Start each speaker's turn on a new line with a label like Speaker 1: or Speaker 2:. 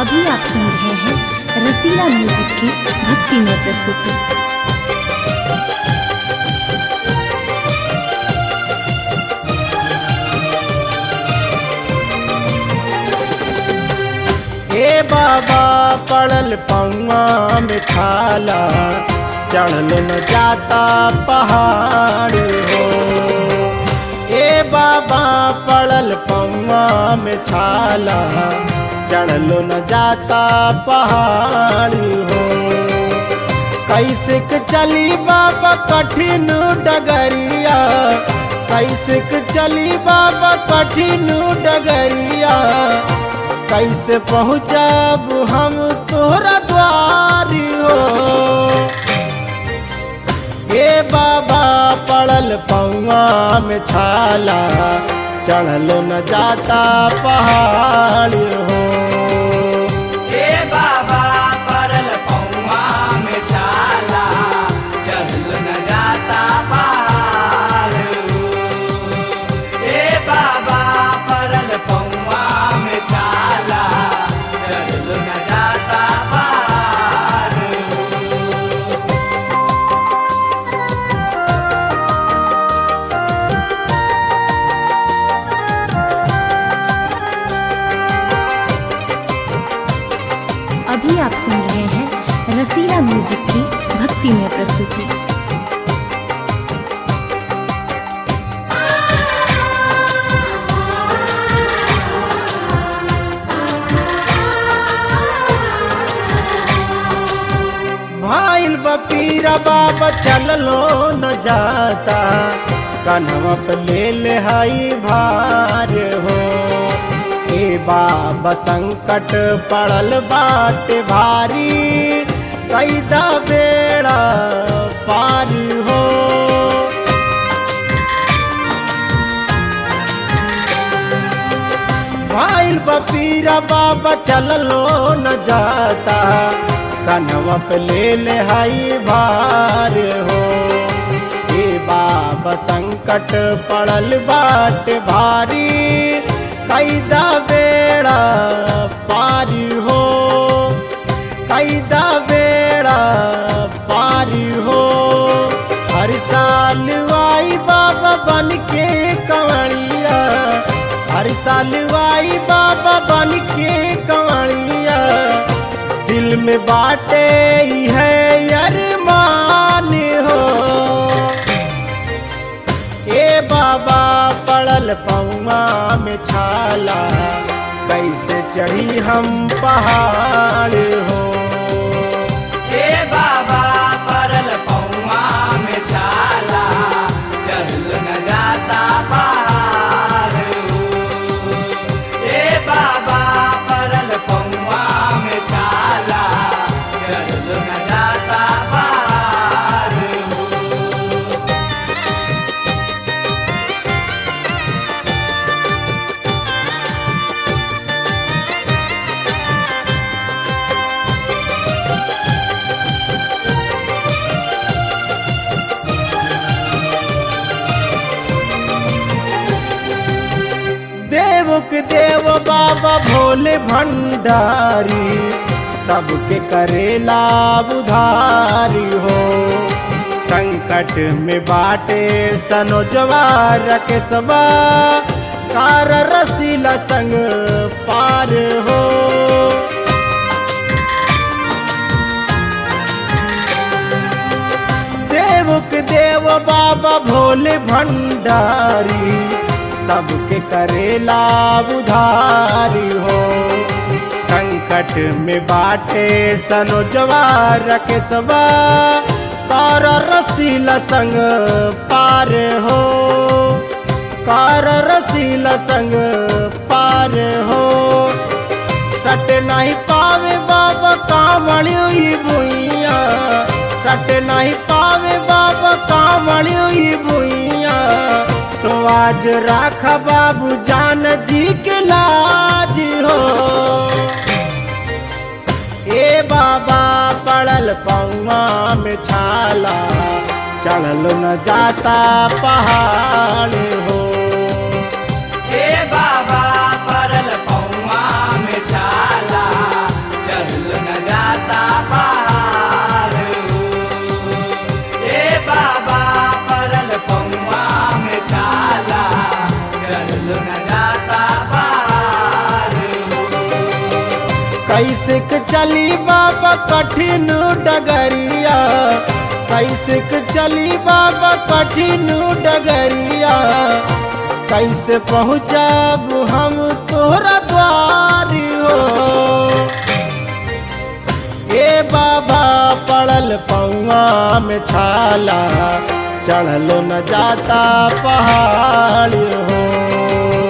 Speaker 1: अभी आप सुन रहे हैं रसीला म्यूजिक की भक्ति में प्रस्तुति
Speaker 2: ए बाबा पड़ल पौआ में छाला चढ़ल न जाता पहाड़ हो ए बाबा पड़ल पौआ में छाला चढ़ल न जाता पहाड़ हो कैसे के चली बाबा कठिन डगरिया कैसे के चली बाबा कठिन डगरिया कैसे पहुँचब हम तोहरा द्वारी हो हे बाबा पड़ल पौआ में छाला चढ़ल न जाता पहाड़ हो
Speaker 3: ए बाबा परल पौआ में छाला चल न जाता पार ए बाबा परल पौआ में छाला चल न जाता पार
Speaker 1: अभी आप सुन रहे हैं रसीला म्यूजिक की भक्ति में प्रस्तुति
Speaker 2: भाईल बपीरा बाबा चललो न जाता कन्हवा पे ले ले हाई भार हो हे बाबा संकट पड़ल बाट भारी कैदा बेड़ा पार हो भाईल बपीरा बाबा चललो न जाता कनवा पे ले ले हाई भार हो हे बाबा संकट पड़ल बाट भारी कैदा बेड़ा पार हो कैदा बेड़ा पार हो हर साल आई बाबा बन के कंवरिया हर साल आई बाबा बन के कंवरिया दिल में बाटे ही है अरमान हो ए बाबा पड़ल पौआ में छाला कैसे चढ़ी हम पहाड़ हो
Speaker 3: ए बाबा परल पौआ में छाला चल न जाता पार ए बाबा परल पौआ में छाला चल न जाता पार
Speaker 2: देवक देव बाबा भोले भंडारी सबके करेला उधारी हो संकट में बाटे सनो जवार के सबा कार रसीला संग पार हो देवक देव बाबा भोले भंडारी सबके करेला उधारी हो संकट में बाटे सनो जवार के सबा कार रसीला संग पार हो कार रसीला संग पार हो सट नहीं पावे बाबा कामड़ी हुई भुइया सट नहीं पावे बाबा कामड़ी हुई भुइया तो आज राखा बाबू जान जी के लाज हो ए बाबा पड़ल पौआ में छाला चढ़ल न जाता पहाड़ हो
Speaker 3: ए बाबा परल पौआ में छाला
Speaker 2: कैसे के चली बाबा कठिन डगरिया कैसे के चली बाबा कठिन डगरिया कैसे पहुँचब हम तोहरा द्वारी हो ए बाबा पड़ल पौआ में छाला चढ़लो न जाता पहाड़ हो